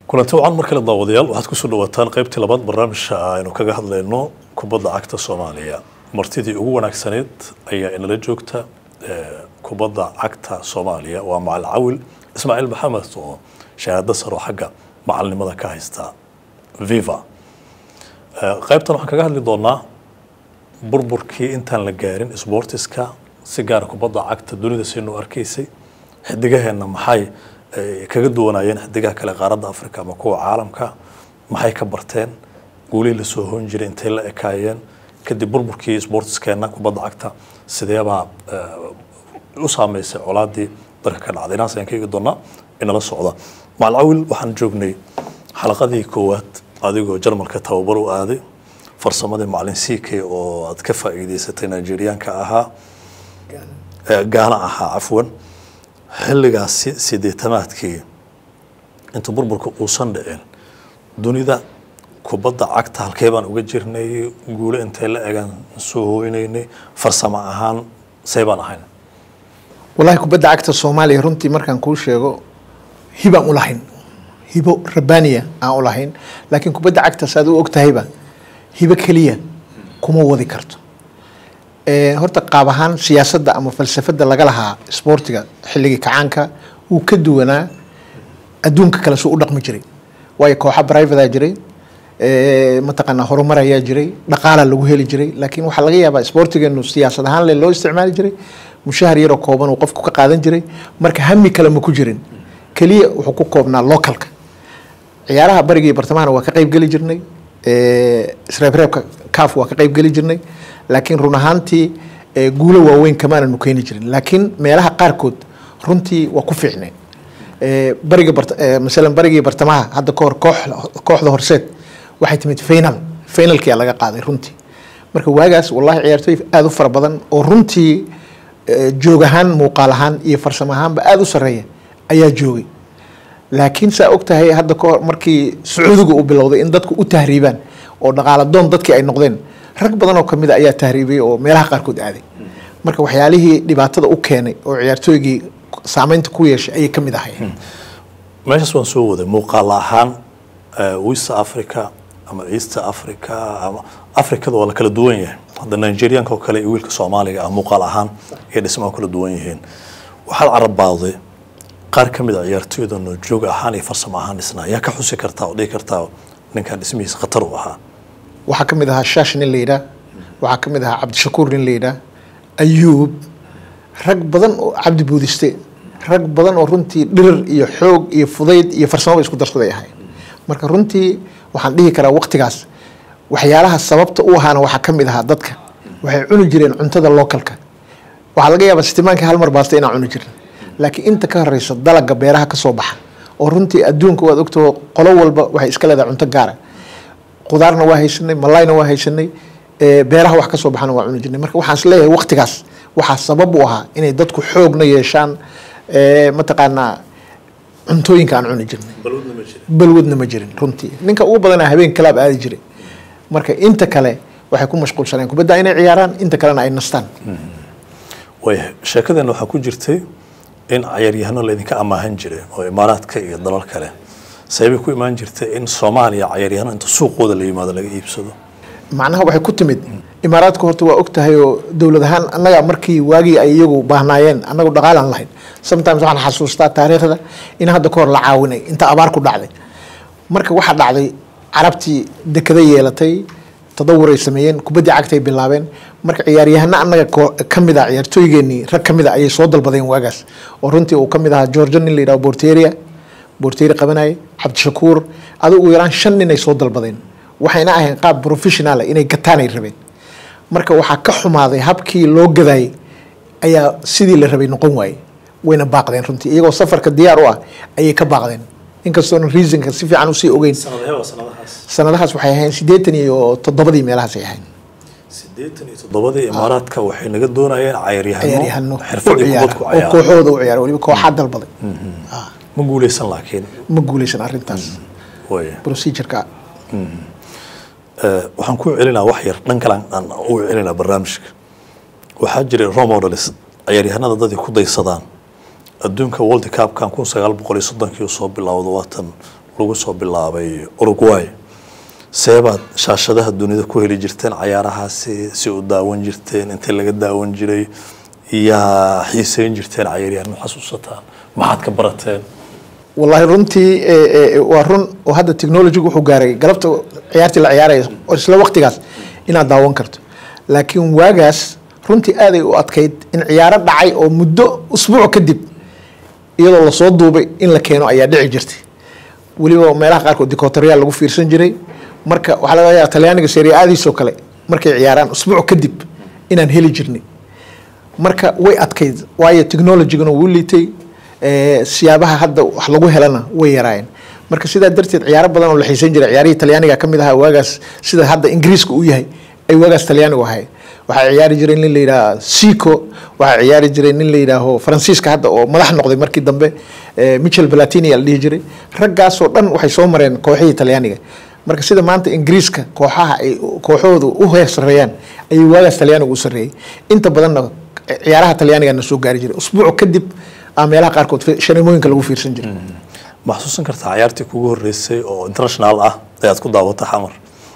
kulanti wacan mar kale daawadayaal waxaad kusoo dhawaataan qaybtii labaad barnaamijka aynu kaga hadlayno kubadda cagta soomaaliya martidii ugu wanaagsaneyd ayaa inala joogta kubadda cagta soomaaliya waa macalin cawil ismaaciil maxamed oo shahaado saro xagga macalinimada ka haysta viva qaybtan waxaan kaga hadli doonaa burburkii intaan la gaarin sbortiska si gaara kubadda cagta dunida siinoo arkaysay xidigaheenna maxay kaga duwanaayeen xidigaha kale qaaradda africa ama kuwa caalamka maxay ka barteen guulihii lasoo hoon jiray intay la ekaayeen kadib burburkii sbortiskeenna kubadda cagta sideebaa u saameysay colaadii dalka ka dhacday inaas ayaan ka eegi doonaa inala socda macalin cawil waxaan joognay xalaqadii koowaad adigoo jarmalka tababar u aaday farsamadii macalin ck oo aad ka faa'iideysatay nigeriyaanka ahaa gaana ahaa cafwan xilligaasi sideetamaadkii inta burburka uusan dhicin dunida kubadda cagta halkee baan uga jirnay guulo intay la egaan soo hooynaynay farsamo ahaan say baan ahayn wallaahi kubadda cagta soomaaliya runtii markaan kuu sheego hibaan u lahayn hibo rabaniya aan u lahayn laakiin kubadda cagta saad u ogtahayba hibo keliya kuma wadi karto horta qaab ahaan siyaasadda ama falsafadda laga lahaa sboortiga xilligii kacaanka wuu ka duwanaa adduunka kale suu u dhaqmi jiray waayo kooxa brivatea jiray mataqaanaa horumar ayaa jiray dhaqaala lagu heli jiray laakiin waxaa laga yaabaa sboortigeenu siyaasad ahaan le loo isticmaali jiray mushahar yaroo kooban uu qofku ka qaadan jiray marka hami kale ma ku jirin keliya wuxuu ku koobnaa localka ciyaaraha barigii bartamahana waa ka qayb geli jirnay isreebreebka caf waa ka qayb geli jirnay laakiin run ahaantii guulo waaweyn kamaananu keeni jirin laakiin meelaha qaarkood runtii waa ku fiicneen bariga masalan barigii bartamaha hadda kahor koox kooxda horseed waxay timid final finalkia laga qaaday runtii marka waagaas wallahi ciyaartooy aada u fara badan oo runtii joog ahaan muuqaal ahaan iyo farsamo ahaanba aada u sareeya ayaa joogay laakiin saa og tahay hadda kahor markii sacuudiga uu bilowday in dadku u tahriibaan oo dhaqaala doon dadkii ay noqdeen rag badan oo kamid a ayaa tahriibiyey oo meelaha qaarkood aaday marka waxyaalihii dhibaatada u keenay oo ciyaartooygii saameynta ku yeeshay ayay kamid ahay meeshaas waan soo waday muuqaal ahaan west africa ama east africa ama africada waa la kala duwan yahay hadda nigerianka oo kale iyo wiilka soomaaliga ah muuqaal ahaan iyo dhismaha kala duwan yihiin waxaad carabaaday qaar ka mid a ciyaartooyda noo joog ahaan iyo farsamo ahaan dhisnaa yaa ka xusi kartaa oo dhihi kartaa ninkan dhismihiisa khatar u ahaa waxaa ka mid ahaa shaash nin la yidhaah waxaa ka mid ahaa cabdishakuur nin la yidhaah ayuub rag badan oo cabdi buudiste rag badan oo runtii dhirir iyo xoog iyo fudayd iyo farsamaba isku darsaday ahay marka runtii waxaan dhihi karaa waqtigaas waxyaalaha sababta u ahaana waxaa ka mid ahaa dadka waxay cuni jireen cuntada localka waxaa laga yaabaa sitimaanka hal mar baasta inaan cuni jirin laakiin inta ka horeysa dalaga beeraha kasoo baxa oo runtii adduunka waad ogtao qolo walba waxay iska leedahay cunto gaara qudaarna waa haysanay malayna waa haysanay beeraha wax kasoo baxana waa cuni jirnay marka waxaan isleeyahay waqtigaas waxaa sabab u ahaa inay dadku xoogna yeeshaan mataqaanaa cuntooyinka aan cuni jirnay balwadna ma jirin runtii ninka ugu badanaa habeen kalaab aadi jiray marka inta kale waxay ku mashquulsaneen kubadda inay ciyaaraan inta kalena ay nastaan wayahay sheekadeena waxaa ku jirtay in cayaaryahano laydinka amaahan jiray oo imaaraadka iyo dalal kale sababay ku imaan jirtay in soomaaliya cayaaryahano inta suuqooda la yimaado laga iibsado macnaha waxay ku timid imaaraadka horta waa og tahay oo dowlad ahaan annaga markii waagii ay iyagu baahnaayeen annagu dhaqaalaan lahayn sometimes waxaan xasuustaa taariikhda in hadda kahor la caawinay inta abaar ku dhacday marka waxaa dhacday carabtii dekada yeelatay tadawuray sameeyeen kubaddii cagtay bilaabeen marka ciyaaryahano annaga ka mid a ciyaartooygeenii rag ka mid a ayay soo dalbadeen waagaas oo runtii uu ka mid ahaa georgia nin la yidhaho borteria borteri qabanayay cabdishakuur adigu ugu yaraan shan nin ay soo dalbadeen waxayna ahayn qaab professional inay gataanay rabeen marka waxaa ka xumaaday habkii loo gadaayay ayaa sidii la rabay noqon waayey wayna baaqdeen runtii iyagoo safarka diyaar u ah ayay ka baaqdeen inkastoona reasonka si fiican usii ogeyn sanadahaas waxay ahayn siddeetan iyo toddobadii meelahaasay ahayn sideetan iyo toddobadii imaaraadka waxay naga doonayeen ciyaaryahano cayaaryahano u xirfadii ciyaara kubad ku oo ciyaara kooxooda u ciyaara waliba kooxaa dalbaday Ah, ma guuleysan laakiin ma guuleysan arrintaas waaya procedureka waxaan ku celinaa wax yar dhan kale aan u celinaa barnaamijka waxaa jiray role models ciyaaryahanada dadii ku daysadaan adduunka world cupkan kun sagaal boqol iyo soddonkii soo bilowda waatan lagu soo bilaabay uruguay seebaad shaashadaha dunida ku heli jirteen cayaarahaasi si u daawan jirteen intee laga daawan jiray yaa xiiseyn jirteen cayaaryahan ma xasuusataan maxaad ka barateen wallahi runtii eh, eh, waa run oo hadda technology wuxuu gaaray galabta ciyaartii la ciyaaraya oo isla waqtigaas inaad daawan karto laakiin waagaas runtii aaday u adkayd in ciyaaro dhacay oo muddo usbuuc kadib iyadoo lasoo duubay in la keeno ayaa dhici jirtay weliba meelaha qaarkood dikotoriyaal lagu fiirsan jiray marka waxaa laga yaaba talyaaniga seriaadiisoo kale markay ciyaaraan usbuuc kadib inaan heli jirnay marka way adkayd waayo technologygana wuu liitay eh, siyaabaha hadda wax lagu helana way yaraayeen marka sidaa darteed ciyaaro badan oo la xiisan jiray ciyaarihii talyaaniga ka mid ahaa waagaas sida hadda ingiriiska u yahay ay waagaas talyaanigu ahay waxaa ciyaari jiray nin la yidhaha sico waxaa ciyaari jiray nin la yidhaaho faransiiska hadda oo madax noqday markii dambe eh, michel platini la dhihi jiray raggaasoo dhan waxay soo mareen kooxihii talyaaniga marka sida maanta ingiriiska kooxaha ay kooxahooda u heer sareeyaan ayay waagaas talyaanigu u sareeyay inta badanna ciyaaraha talyaanigana soo gaari jiray usbuuc kadib aa meelaha qaarkood fi- shaneemooyinka lagu fiirsan jiray ma xasuusan kartaa cayaartii kugu horeysay oo international ah ayaad ku daawata xamar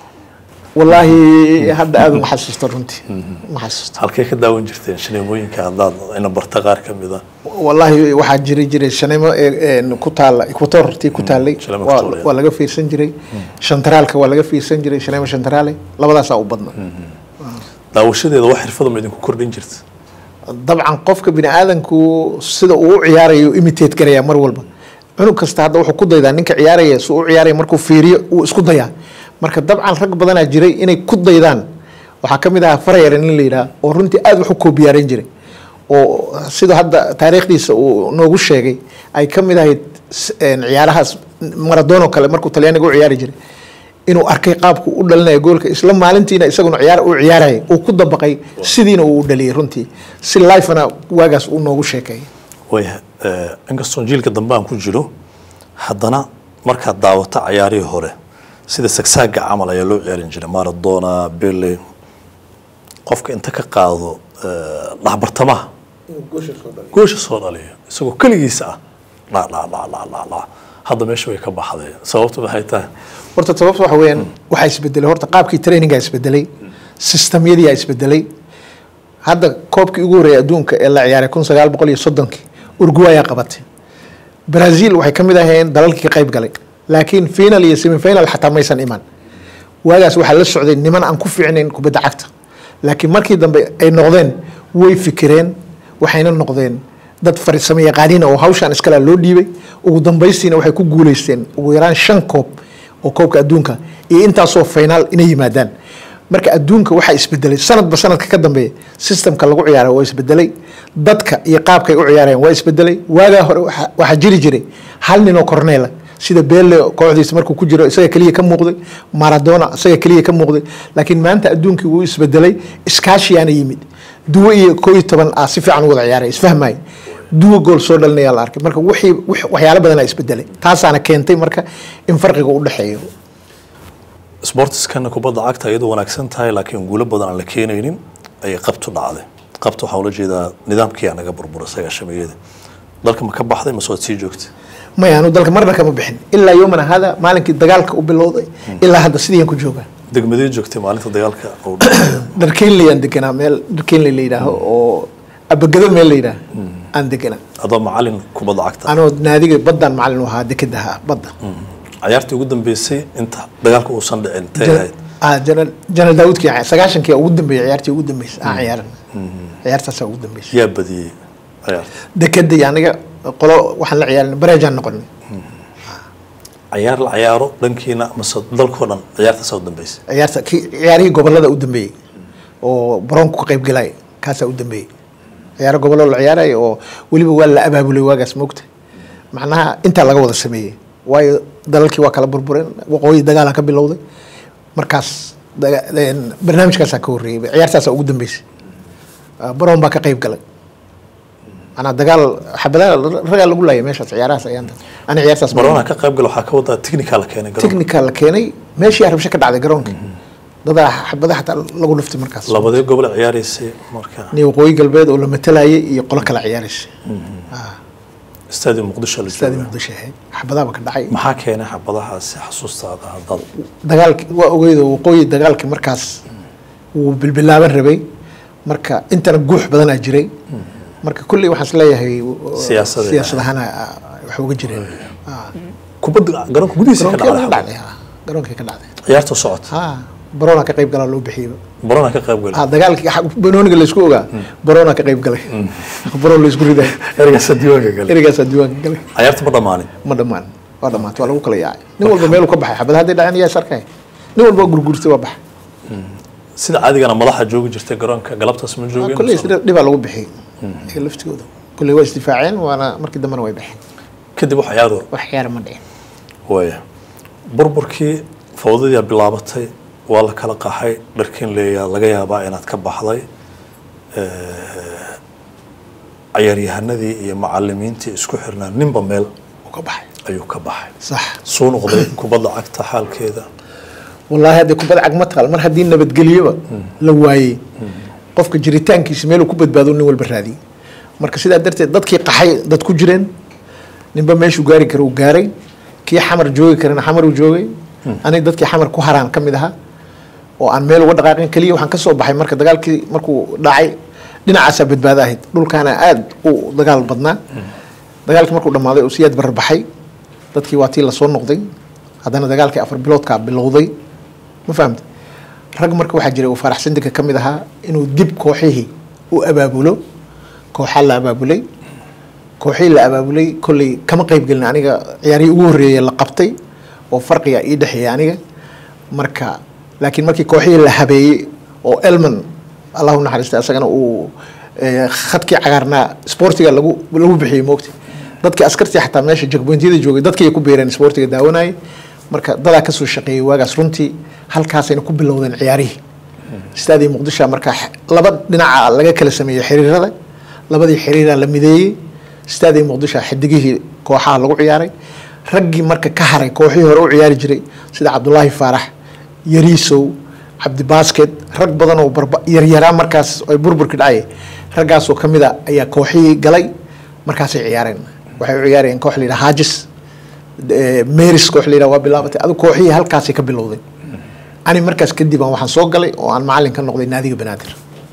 wallaahi hadda aada uma xasuusto runtii ma xasuusto halkee ka daawan jirteen shaneemooyinka haddaad ina barta qaar ka mid a wallaahi waxaa jiri jiray shaneemo ee- ee ku taala equator tii ku taalay Shaneemo waa Equatorial. waa laga fiirsan jiray shantaraalka waa laga fiirsan jiray shaneemo shantaraale labadaasaa u badna daawashadeeda wax xirfada ma idinku kordhin jirta dabcan qofka bini aadanku sida uu u ciyaarayo imitate garaya mar walba cunug kasta hadda wuxuu ku daydaa ninka ciyaaraya si uu u ciyaaraya markuu fiiriyo uu isku dayaa marka dabcan rag badanaa jiray inay ku daydaan waxaa ka mid ahaa farayar nin la yidhaha oo runtii aada wax u koobiyaaran jiray oo sida hadda taariikhdiisa uu noogu sheegay ay ka mid ahayd s- een, ciyaarahaas maradono kale markuu talyaaniga u ciyaari jiray inuu arkay qaabku u dhalinayo goolka isla maalintiina isaguna ciyaar u ciyaarayay uu ku dabaqay sidiina uu u dhaliyay runtii si lifena waagaas uu noogu sheekeeyay waya inkastoon jiilka dambe aan ku jiro haddana markaad daawato cayaarihii hore sida sagsaaga camal ayaa loo ciyaarin jiray maradona bele qofka inta ka qaado eh, dhexbartamaha goosha soo dhaliya isagoo keligiisa ah dha dha dha dha dha dha hadda meesha way ka baxday sababtu maxay tahay horta sababta waxa weeyaan waxaa isbedelay horta qaabkii trainingaa isbedelay sistamyadiyaa isbedelay hadda koobkii ugu horreeyay adduunka ee la ciyaaray kun sagaal boqol iyo soddonkii urguayaa qabatay brazil waxay ka mid ahayeen dalalkii ka qayb galay laakiin final iyo semifinal xataa maysan iman waagaas waxaa la socday niman aan ku fiicnayn kubadda cagta laakiin markii dambe ay noqdeen way fikireen waxayna noqdeen dad farsamo yaqaaniina oo hawshaan iskala loo dhiibay ugu dambaystiina waxay ku guuleysteen ugu yaraan shan koob oo koobka adduunka iyo intaasoo finaal inay yimaadaan marka adduunka waxaa isbedelay sanadba sanadka ka dambeeya systemka lagu ciyaara waa isbedelay dadka iyo qaabkay u ciyaarayaan waa isbedelay waagaa hore waxa- waxaa jiri jiray hal nin oo cornela sida bele kooxdiisa markuu ku jiro isaga keliya ka muuqday maradona isaga keliya ka muuqday laakiin maanta adduunkii wuu isbedelay iskaashiyaana yimid duwo iyo koo iyo toban ah si fiican u wada ciyaaray isfahmaya duwo gool soo dhalinayaa la arkay marka wixii wix- waxyaalo badanaa isbedelay taasaana keentay marka in farqiga u dhexeeyo sportiskana kubadda cagta iyadoo wanaagsan tahay laakiin guulo badan aan la keenaynin ayay qabtu dhacday qabta waxaa ula jeedaa nidaamkii aa naga burbura sagaashameeyada dalka ma ka baxday mase waad sii joogta maya anu dalka marna kama bixin ilaa yomana hada maalinkii dagaalka u bilowday ilaa hadda sidiian ku joogaa degmadee joogtay maalinta dagaalka uu dhacay dharkeynleyaan deganaa meel dharkeynley la yidhaaho oo abagado meel la yidhaaho aan deganaa adoo macalin kubadda cagta anoo naadiga baddaan macalin u ahaa dekadaha badda cayaartii ugu dambeysay inta dagaalka uusan dhicin tay ahayd ah janal janal daawudkii aan- sagaashankii ugu dambeeyay ciyaartii ugu dambeysay aan ciyaaran ciyaartaasaa ugu dambeysay yaa badiyey cayaarta dekada iyo aniga qolo waxaan la ciyaarin bareejaan noqonay cayaar la cayaaro dhankiina mase dalkoo dhan ciyaartaasaa u dambeysay ciyaarta ki- ciyaarihii gobolada u dambeeyey oo baroonku ka qayb galay kaasaa u dambeeyey ciyaaro gobollo la ciyaaraya oo weliba waa la abaabulay waagaas moogta macnaha intaa laga wada sameeyey waayo dalalkii waa kala burbureen waqooyi dagaalan ka bilowday markaas daga- een, barnaamijkaasaa ka horreeyey ciyaartaasaa ugu dambeysay Ah, baroon baa ka qayb galay manaa dagaal xabadaha ragaa lagu laayay meeshaas ciyaarahaas ayaanta ani ciyaartaas baroona ka qayb gala waxaa ka wadaa technical la keenay garoonka technical la keenay meeshii rabsho ka dhacday garoonka dadaa xabada xataa lagu dhuftay markaas labadee gobol ciyaaraysay marka ni waqooyi galbeed oo la matalayay iyo qolo kala ciyaaraysa Ah. stadium muqdisho la istaadi jooga muqdisho ahayd xabadaaba ka dhacay maxaa keenay xabadahaasi xasuustaada haddaad dagaalki waa ogeydoo waqooyi dagaalkii markaas wuu bilbilaaban rabay marka intana guux badanaa jiray marka kulley waxaan is leeyahay Siyaasada. siyaasadahana ah, wax uga jireen Ah. kubadda garoonka gudihiisa ka garoonkii ka dhacday dhacday ah, garoonkii ka dhacday ciyaarta socota ha barona ka qayb galaa loo bixiyey barona ka qayb galay ah dagaalkii xa- banooniga laysku ogaa barona ka qayb galay baron laysku riday ereygaasa diiwaanka galay erigaasaa diiwaanka galay ciyaarta ma dhammaanin ma dhammaan waa dhamaatay waa lagu kala yaacay nin walba meeluu ka baxay xabad hadday dhaceen yaa sarkay nin walba waa gurgurtay waa baxay sida caadigana madaxa joogi jirtay garoonka galabtaas ma joogin kulley isdhi- dhibaa lagu bixiyey iyaga laftigooda kulley waa isdifaaceen waana markii dambena way baxeen kadib wax ciyaaro wax ciyaara ma dhicin waaya burburkii fawdadii bilaabatay waa la kala qaxay dharkin leeyaa laga yaabaa inaad ka baxday ciyaaryahanadii iyo macalimiintii isku xirnaa ninba meel uu ka baxay ayuu ka baxay sax suu noqday kubadda cagta xaalkeeda wallaahi haddii kubad cag ma taqal mar haddii nabadgelyoba la waayey qofka jiritaankiisa meeluu ku badbaado nin walba raadiyey marka sidaa darteed dadkii qaxay dad ku jireen ninba meeshuu gaari kara uu gaaray kii xamar joogi karana xamar uu joogay aniga dadkii xamar ku haraan ka mid ahaa oo aan meel uga dhaqaaqin keliya waxaan ka soo baxay marka dagaalkii markuu dhacay dhinacaasaa badbaado ahayd dhulkaana aada u dagaal badnaa dagaalkii markuu dhammaaday uu siyaad barar baxay dadkii waa tii lasoo noqday haddana dagaalkii afar biloodkaa bilowday ma fahamta rag marka waxaa jiray uu faarax sindika ka mid ahaa inuu dib kooxihii u abaabulo kooxaa la abaabulay kooxihii la abaabulay kolley kama qayb gelin aniga ciyaarihii ugu horreeyay la qabtay oo farqiga ii dhexeeyay aniga marka laakiin markii kooxihii la habeeyey oo elman allahu naxariista isagana uu eh, khadkii cagaarnaa sportiga lagu lagu bixiyey moogta dadkii askartii xataa meesha jagbointiyada joogay dadkii ay ku beereen sportiga daawanayay marka dadaa kasoo shaqeeyey waagaas runtii halkaasayna ku bilowdeen ciyaarihii istaadii muqdisho marka x- laba dhinaca laga kala sameeyey xiriirada labadii xiriira la mideeyey istaadii muqdisho xidigihii kooxaha lagu ciyaaray raggii marka ka haray kooxihii hore u ciyaari jiray sida cabdulaahi faarax yariisow cabdi basket rag badan oo barba yaryaraa markaas ay burburki dhacay raggaasoo ka mid a ayaa kooxihii galay markaasay ciyaareen waxay u ciyaarayeen koox la yidhaha haajis eh, meris koox la yidhaha waa bilaabatay adu kooxihii halkaasay ka bilowday ani markaas kadib aan waxaan soo galay oo aan macalin ka noqday naadiga banaadir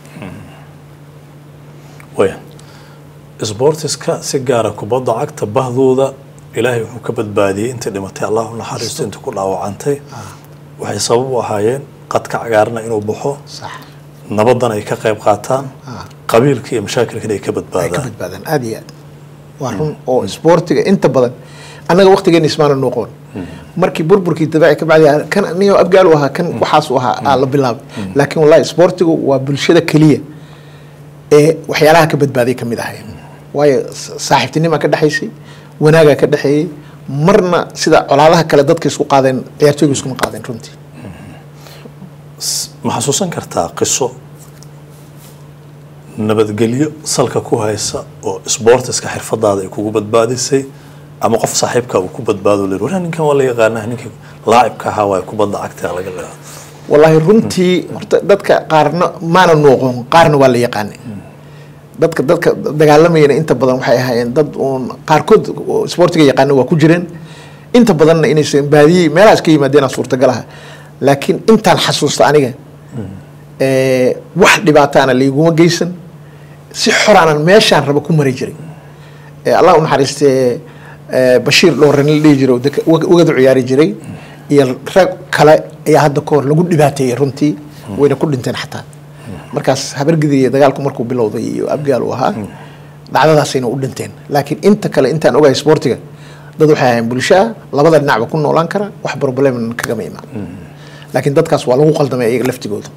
waya sbortiska si gaara kubadda cagta bahdooda ilaahay wuxuu ka badbaadiyey intii dhimatay allah u naxariisto intii ku dhaawacantay waxay sabab u ahaayeen qadka cagaarna inuu baxo sax nabadan ay ka qayb qaataan Ah. qabiilka iyo mashaakilkana ay ka ay ka badbaadaan badbaadaan aada iyo aad waa run oo isboortiga inta badan annaga waktigeena ismaana noqon markii burburkii dabaaci ka bacdi kan niyo abgaal u ahaa kan waxaas u ahaa aa la bilaabay laakiin wallahi isboortigu waa bulshada keliya ee waxyaalaha ka badbaaday ka mid ahay waayo sa- saaxiibtinima ka dhexaysay wanaagaa ka dhexeeyey marna sida colaadaha kale dadka isku qaadeen ciyaartooyga iskuma qaadeen runtii S- ma xasuusan kartaa qiso nabadgelyo salka ku haysa oo sbortiska xirfadaada ay kugu badbaadisay ama qof saaxiibka uu ku badbaado le wala ninkan waa la yaqaanaa ninkii laacibka ahaa waa kubadda cagta laga leedo wallaahi runtii horta dadka qaarna maana nooqon qaarna waa la yaqaanay dadka dadka dagaalamayana inta badan waxay ahaayeen dad uun qaarkood oo isboortiga yaqaana waa ku jireen inta badanna inaysan baadiyey meelahaas ka yimaadeen suurtagal aha laakiin intaan xasuusta aniga eh, wax dhibaataana laiguma geysan si xoraanan meeshaan raba ku mari jiray Eh, allah u naxariistee eh, bashiir dhowran la dhihi jiray oo deka- wag- wagadu ciyaari jiray iyo rag kale ayaa hadda ka hor lagu dhibaateeyey runtii wayna ku dhinteen xataa markaas habargidiya dagaalku markuu bilowday iyo abgaal uu ahaa dhacdadaasayna u dhinteen laakiin inta kale intaan ogahay sportiga dad waxay ahayn bulshaa labada dhinacba ku noolaan kara wax problem kagama imaan laakiin dadkaas waa lagu qaldamay iyaga laftigooda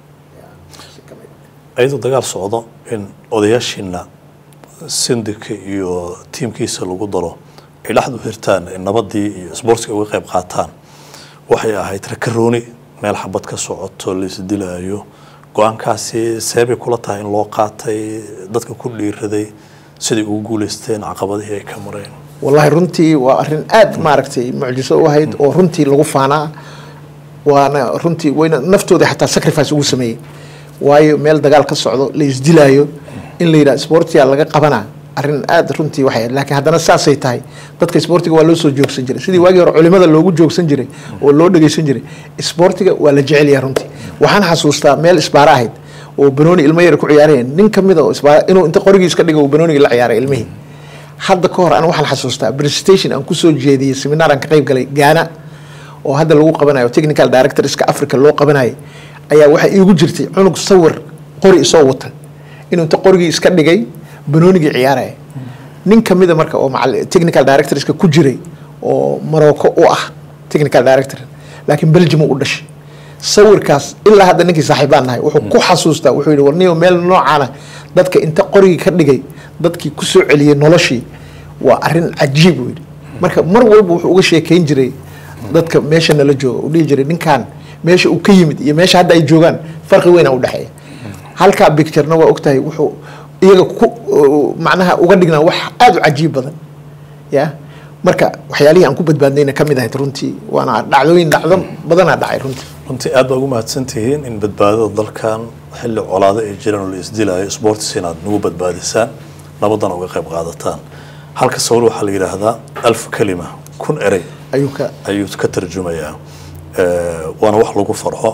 ayadoo dagaal socdo in odayaashiina sindika iyo tiimkiisa lagu daro ay dhexdu hirtaan in nabadii iyo sboortiga uga qayb qaataan waxay ahayd rakarooni meel xabad ka socoto laisdilaayo go-aankaasi seebay kula tahay in loo qaatay dadka ku dhiiraday siday ugu guuleysteen caqabadihii ay ka mareen wallaahi runtii waa arrin aad maaragtay mucjiso u ahayd oo runtii lagu faanaa waana runtii wayna naftooda xataa sacrifice ugu sameeyey waayo meel dagaal ka socdo la isdilaayo in la yidhaha sportia laga qabanaa arrin aada runtii waxay ahayd. laakiin haddana saasay tahay dadka isboortiga waa loo soo joogsan jiray sidii waagii hore culimada loogu joogsan jiray oo loo dhegeysan jiray isboortiga waa la jecel yahay runtii waxaan xasuustaa meel isbaara ahayd oo banooni ilmo yar ku ciyaarayeen nin ka mid a oo isbaara inuu inta qorigii iska dhigo uu banoonigii la ciyaaray ilmihii hadda ka hor aniga waxaan xasuustaa presentation aan kusoo jeediyey seminar aan ka qayb galay gaana oo hadda lagu qabanayo technical directorska africa loo qabanayo ayaa waxaa iigu jirtay cunug sawir qori isoo wata inuu inta qorigii iska dhigay banoonigii ciyaaraya nin kamida marka oo macall- technical directorska ku jiray oo morocco u ah technical director laakiin belgium uu u dhashay sawirkaas ilaa hadda ninkii saaxiibaan nahay wuxuu ku xasuustaa wuxuu yidhi warniyo meel noocaana dadka inta qorigii ka dhigay dadkii ku soo celiyey noloshii waa arrin cajiib buu yidhi marka mar walba wuxuu uga sheekeyn jiray dadka meesha nala jooga uu dhihi jiray ninkan meesha uu ka yimid iyo meesha hadda ay joogaan farqi weyn aa u dhexeeya halkaa bicturena waa ogtahay wuxuu iyaga ku macnaha uga dhignaa wax aada u cajiib badan ya marka waxyaalihii aan ku badbaadnayna ka mid ahayd runtii waana dhacdooyin dhacdo badanaa dhacay runtii runtii aad baa ugu mahadsan tihiin in badbaadada dalkan xilli colaado ay jiraan oo la isdilayo sports inaad nagu badbaadisaan nabadana uga qayb qaadataan halka sawir waxaa la yidhaahdaa alf kalima kun erey ayuu ka ayuu ka tarjumayaa Eh, waana wax lagu farxo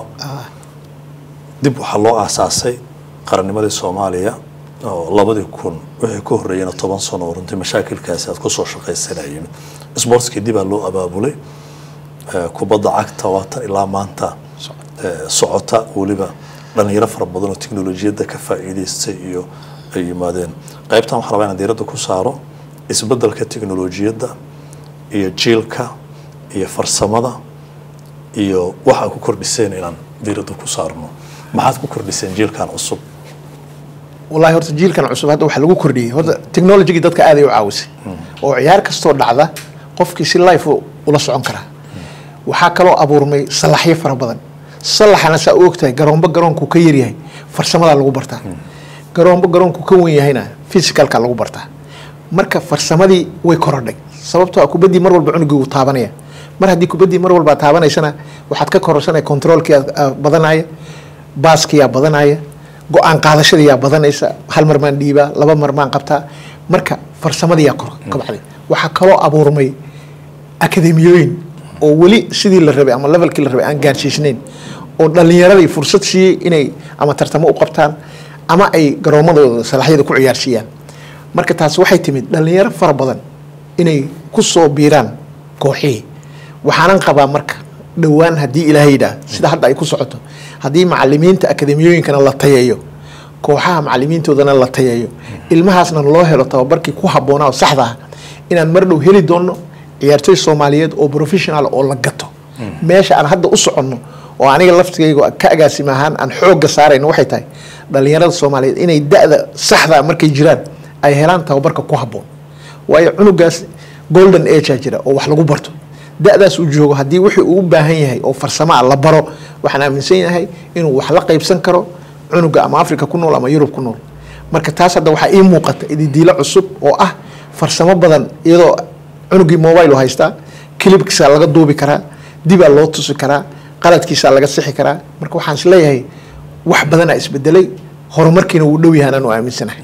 dib waxaa loo aasaasay qarannimadii soomaaliya oo labadii kun wixii ka horreeyena toban sano oo runtii mashaakilkaasi aad kusoo shaqaysanayeen sportskii dibaa loo abaabulay Eh, kubadda cagta waatan ilaa maanta eh, socota weliba dhalinyaro fara badan oo teknolojiyadda ka faa'iidaystay iyo ay yimaadeen qaybtan waxaa rabaa inaan diiradda ku saaro isbeddelka teknolojiyadda iyo jiilka iyo farsamada iyo waxa ku kordhiseen inaan diiradda ku saarno maxaad ku kordhiseen jiilkan cusub wallahi horta jiilkan cusub hadda waxaa lagu kordhiyey horta technologygii dadka aad ay u caawisay oo ciyaar kastoo dhacda qofkii si life u- ula socon karaa waxaa kaloo abuurmay salaxyo fara badan salaxana saa u ogtahay garoombo garoonku ka yaryahay farsamadaa lagu bartaa garoombo garoonku ka wen yahayna physicalka lagu bartaa marka farsamadii way korodhay sababtoo ah kubaddii mar walba cunugii uu taabanaya mar haddii kubaddii mar walba aad taabanaysana waxaad ka kororsanaya controolkii aad- aad badanaya baaskiyaa badanaya go-aan qaadashadiyaa badanaysa hal mar maan dhiibaa laba mar maan qabtaa marka farsamadiyaa kor kabacday waxaa kaloo abuurmay akademiyooyin oo weli sidii la rabay ama levelkii la rabay aan gaarsiisnayn oo dhalinyaradii fursad siiyey inay ama tartamo u qabtaan ama ay garoomadooda salaxyada ku ciyaarsiiyaan marka taasi waxay timid dhalinyaro fara badan inay ku soo biiraan kooxihii waxaanan qabaa marka dhowaan haddii ilaahay yidhaah sida hadda ay ku socoto haddii macalimiinta akademiyooyinkana la tayeeyo kooxaha macalimiintoodana la tayeeyo ilmahaasna loo helo tababarkii ku habboonaa oo saxda ah inaan mar dhow heli doonno ciyaartoy soomaaliyeed oo professional oo la gato meesha aan hadda u soconno oo aniga laftigayga ka agaasima ahaan aan xoogga saarayno waxay tahay dhalinyarada soomaaliyeed inay da-da saxda markay jiraan ay helaan tababarka ku habboon waayo cunugaas golden agea jira oo wax lagu barto da-daas uu joogo haddii wixii uu u baahan yahay oo farsamo ah la baro waxaan aaminsan yahay inuu wax la qaybsan karo cunuga ama africa ku nool ama yurub ku nool marka taas hadda waxaa ii muuqata ididiilo cusub oo ah farsamo badan iyadoo cunugii mobile u haystaa kilibkiisaa laga duubi karaa dibaa loo tusi karaa qaladkiisaa laga sixi karaa marka waxaan is leeyahay wax badanaa isbedelay horumarkiina wuu dhow yahaan anu aaminsanahay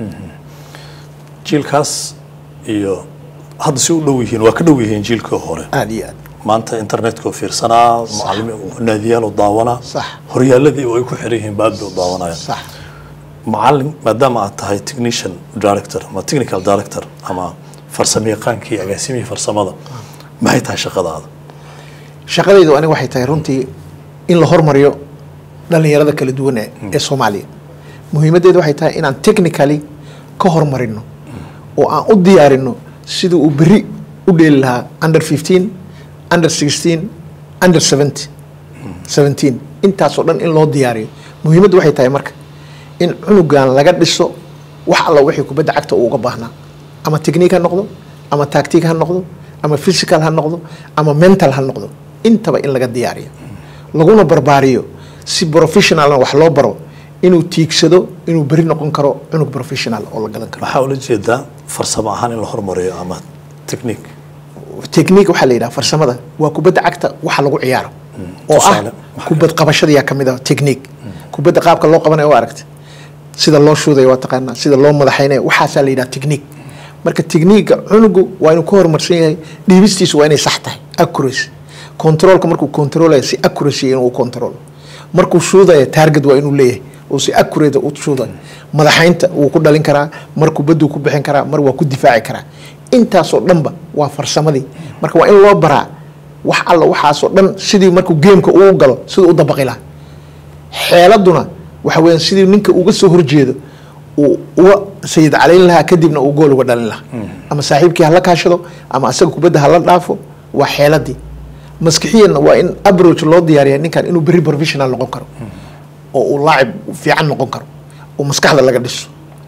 jiilkaas iyo hadda si u dhow yihiin waa ka dhow yihiin jiilkii hore aada iyo aad maanta internetka oo fiirsanaa macalimi naadiyaal oo daawanaa Sax. horyaaladii oo ay ku xiran yihiin baad bay u daawanayaan sax macalin maadaama aad tahay technician director ama technical director ama farsamayaqaankii agaasimihii farsamada maxay tahay shaqadaada shaqadaydu aniga waxay tahay runtii in la hormariyo dhalinyarada kala duwan ee ee soomaaliya muhiimaddeedu waxay tahay inaan technically ka hormarino oo aan u diyaarino sidii uu berri u dheeli lahaa under fifteen under sixteen under seventy seventeen intaasoo dhan in loo diyaariyo muhiimaddu waxay tahay marka in cunugan laga dhiso wax alla wixii kubadda cagta uu uga baahnaa ama technique ha noqdo ama tactic ha noqdo ama physical ha noqdo ama mental ha noqdo intaba in laga diyaariyo laguna barbaariyo si professionalna wax loo baro inuu tiigsado inuu beri noqon karo cunug professional oo la gadan karo maxaa ula jeedaa farsamo ahaan in la hormariyo ama technique technique waxaa la yidhaha farsamada waa kubadda cagta waxa lagu ciyaaro oo ah Tusaale, maxaa kubad qabashadayaa kamid ah technique kubadda qaabka loo qabanayo waa aragta sida loo shuudayo waa taqaanaa sida loo madaxaynayo waxaasaa la yidhaha technique marka techniiga cunugu waa inuu ka horumarsan yahay dhiibistiisu waa inay sax tahay accuracy controlka markuu controlaya si accuracy inuu control markuu shuudaya target waa inuu leeyahay oo si accurate u shuudayo madaxaynta wuu ku dhalin karaa mar kubaduu ku bixin karaa mar waa ku difaaci karaa intaasoo dhanba waa farsamadii marka waa in loo baraa wax alla waxaasoo dhan sidii markuu geemka uu galo siduu u dabaqi lahaa xeeladuna waxa weeyaan sidii ninka uga soo horjeedo uu uga sayid calayn lahaa kadibna uu gool uga dhalin lahaa ama saaxiibkii hala kaashado ama asaga kubadda hala dhaafo waa xeeladii maskixiyanna waa in approach loo diyaariya ninkan inuu berri professional noqon karo oo uu laacib fiican noqon karo oo maskaxda laga dhiso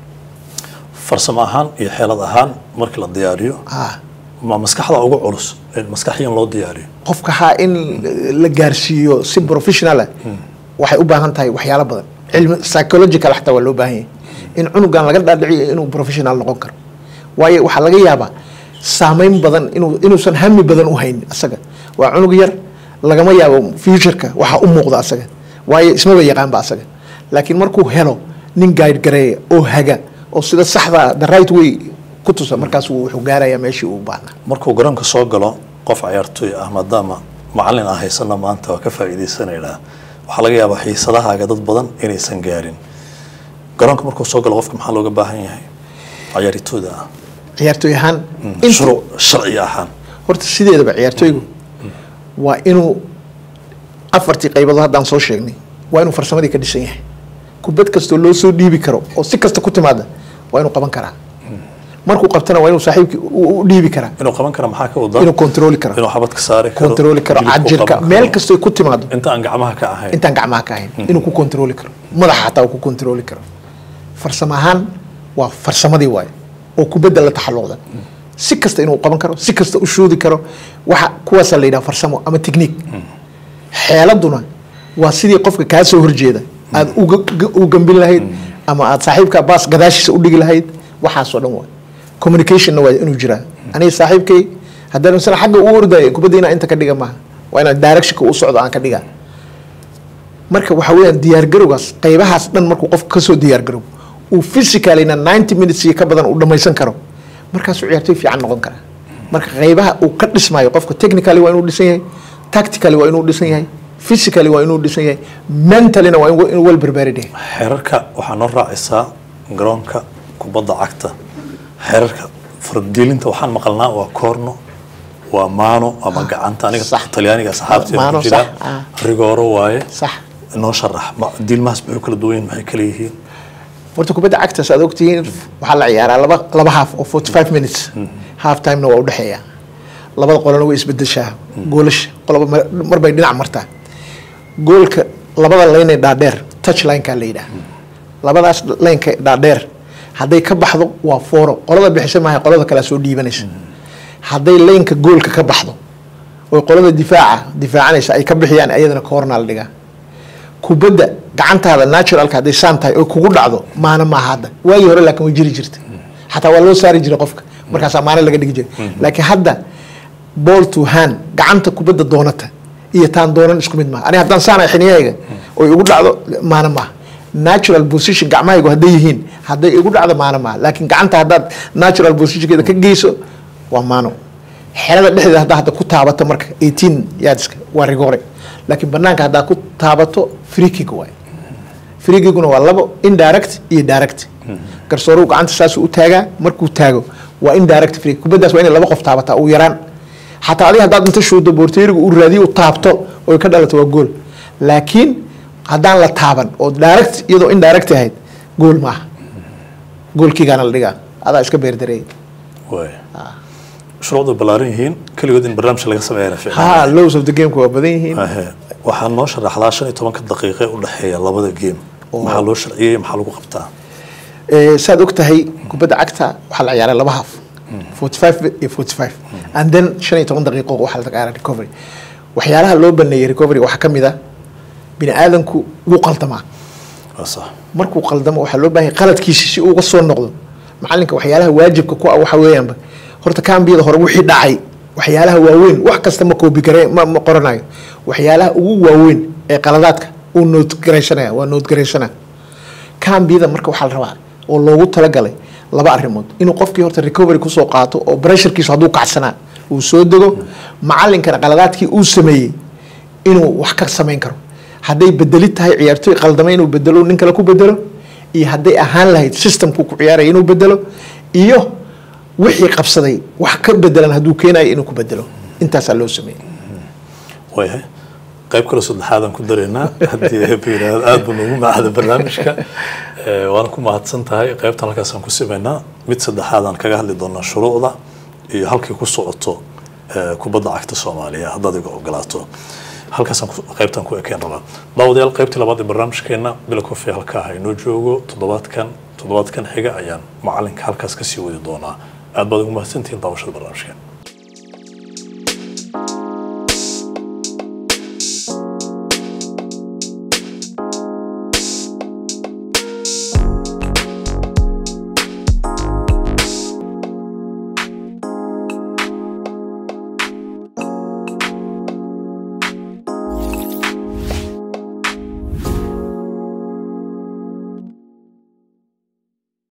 farsamo ahaan iyo xeelad ahaan markii la diyaariyo ah ma maskaxda ugu culus in maskaxiyan loo diyaariyo qofka haa in la gaarsiiyo si professional ah waxay u baahan tahay waxyaalo badan cilmi psychological xataa waa loo baahan yahay in cunugan laga dhaadhiciyo inuu professional noqon karo waayo waxaa laga yaabaa saameyn badan inuu inuusan hami badan u haynin asaga waa cunug yar lagama yaabo futureka waxa u muuqda asaga waayo ismaba yaqaanba asaga laakiin markuu helo nin guide gareeya oo haga oo sida saxda the right way ku tusa markaas wuxuu gaarayaa meeshii uu baahnaa markuu garoonka soo galo qof ciyaartooy ah maadaama macalin aan haysana maanta waa ka faa'iidaysanaynaa waxaa laga yaabaa xiisadahaaga dad badan inaysan gaarin garoonka markuu soo galo qofka maxaa looga baahan yahay ciyaaritooda ah ciyaartooy ahaan inta- shuruuc sharci ahaan horta sideedaba ciyaartooygu waa inuu afartii qaybadood haddaan soo sheegnay waa inuu farsamadii ka dhisan yahay kubad kastoo loo soo dhiibi karo oo si kasta ku timaada waa inuu qaban karaa markuu qabtana waa inuu saaxiibkii u u dhiibi karaa inuu qaban kara maxaa ka wadaa inuu kontrooli karo inuu xabad ka saari karo kontrooli karo jilib ku cajirka qaban meel karo. kastoo ku timaado inta aan gacmaha ka ahayn intaan gacmaha ka ahayn inuu ku kontrooli karo madaxa xataa uu ku kontrooli karo farsamo ahaan waa farsamadii waaye oo kubadda la taxalluqda si kasta inuu qaban karo si kasta u shuudi karo waxa kuwaasaa la yidhaha farsamo ama technique xeeladuna waa sidii qofka kaa soo horjeeda aad uga u gambin lahayd ama aad saaxiibka baas gadaashiisa u dhigi lahayd waxaasoo dhan waa communicationna waa inuu jiraa aniga saaxiibkay haddaan misala xagga u ordaya kubadda inaa inta ka dhiga maaha waa inaan directionka u socdo aan ka dhigaa marka waxa weeyaan diyaargarowgaas qaybahaas dhan markuu qofka kasoo diyaargarow uu physicalina ninety minutes iyo ka badan uu dhammaysan karo markaasuu ciyaartoy fiican noqon karaa marka qaybaha uu ka dhismayo qofka technically waa inuu dhisan yahay tactically waa inuu dhisan yahay physically waa inuu dhisan yahay mentallyna waa inuu inuu well prepared yahay xeerarka waxaa noo raacaysaa garoonka kubadda cagta xeerarka fardiilinta waxaan maqalnaa waa koorno waa maano ama gacanta aniga Sax. talyaaniga asxaabteeda Maano, ku jira sax, ah. rigooro waaye sax noo sharax ma- diilmahaas maxay kala duwan yihiin maxay kala yihiin horta kubadda cagtaas aad ogtihiin waxaa la ciyaaraa laba laba half oo forty five minutes half timena waa udhexeeya labada qolana way isbedeshaa goolasha qoloba mar- mar bay dhinac martaa goolka labada laynee dhaadheer touch lineka la yidhaah labadaas laynka dhaadheer hadday ka baxdo waa fooro qolada bixisa maaha qolada kalea soo dhiibanaysa hadday laynka goolka ka baxdo oy qolada difaaca difaacanaysa ay ka bixiyaan ayadana koornaa la dhigaa kubadda gacantaada naturalka hadday saan tahay oo kugu dhacdo maana maaha hadda waagii hore laakiin way jiri jirta xataa waa loo saari jiray qofka markaasaa maana laga dhigi jiray laakiin hadda ball to hand gacanta kubadda doonata iyo taan doonan isku mid maaha ani haddaan saanay xiniyahayga oy igu dhacdo maana maaha natural position gacmahaygu hadday yihiin hadday igu dhacdo maana maaha laakiin gacanta haddaad natural positionkeeda ka geyso waa maano xerada dhexdeeda haddaa hadda ku taabato marka 18 yardska waa rigoore laakiin banaanka haddaa ku taabato free kick waay free kickuna waa labo indirect iyo direct garsooruhu gacanta saasuu u taagaa markuu taago waa indirect free kick. kubaddaas waa inay laba qof taabataa ugu yaraan xataa adiga haddaad inta shuudo boorteerigu uu raadiyo u taabto oy ka dhalato waa gool laakiin haddaan la taaban oo direct iyadoo indirect ahayd gool maaha goolkiigaana la dhigaa adaa iska beerdareeyay waay shuruucdu ballaaran yihiin keligood in barnaamij laga sameeyana ha fiicnaan lows of the gameka waa badan yihiin Ahe. waxaa noo sharaxdaa shan iyo tobanka daqiiqe u dhexeeya labada game maxaa loo sharciyey maxaa lagu qabtaa Eh, saad og tahay kubadda cagta waxaa la ciyaaray laba half 45 iyo 45 and then shan iyo toban daqiiqo waxaa la ciyaaray recovery waxyaalaha loo baneeyey recovery waxaa ka mid ah bini aadanku wuu qaldamaa waa sax markuu qaldamo waxaa loo baahan yahay qaladkiisi si uu uga soo noqdo macalinka waxyaalaha waajibka ku ah waxa weeyaanba horta kaambiyada hore wixii dhacay waxyaalaha waaweyn wax kasta ma koobi gare ma, ma qoranayo waxyaalaha ugu waaweyn ee qaladaadka uu noodgaraysanaya waa noodgaraysanaya kaambiyada marka waxaa la rabaa oo loogu talagalay laba arrimood inuu qofkii horta recovery kusoo qaato oo pressurekiisu hadduu kacsanaa uu soo dego macalinkana qaladaadkii uu sameeyey inuu wax ka samayn karo hadday bedeli tahay ciyaartoy qaldamay inuu bedelo nin kale ku bedelo iyo hadday ahaan lahayd systemku ku ciyaaraya inuu bedelo iyo wixii qabsaday wax ka bedelan hadduu keenayo inuu ku bedelo intaasaa loo sameeyey waayahay qayb kale saddexaadaan ku dareynaa haddii eeba yidhaahdo aada buu noogu macada barnaamijka Eh, waana ku mahadsan tahay qaybtan halkaasaan ku simaynaa mid saddexaadaan kaga hadli doonaa shuruucda iyo halkay ku socoto eh, kubadda cagta soomaaliya haddaad iga ogolaato halkaasaan ku- qaybtan ku ekeen rabaa daawadayaal qaybtii labaad ee barnaamijkeena bila kofi halkaa ha inoo joogo toddobaadkan toddobaadkan xiga ayaan macalinka halkaas kasii wadi doonaa aad baad ugu mahadsantihiin daawashada barnaamijkeena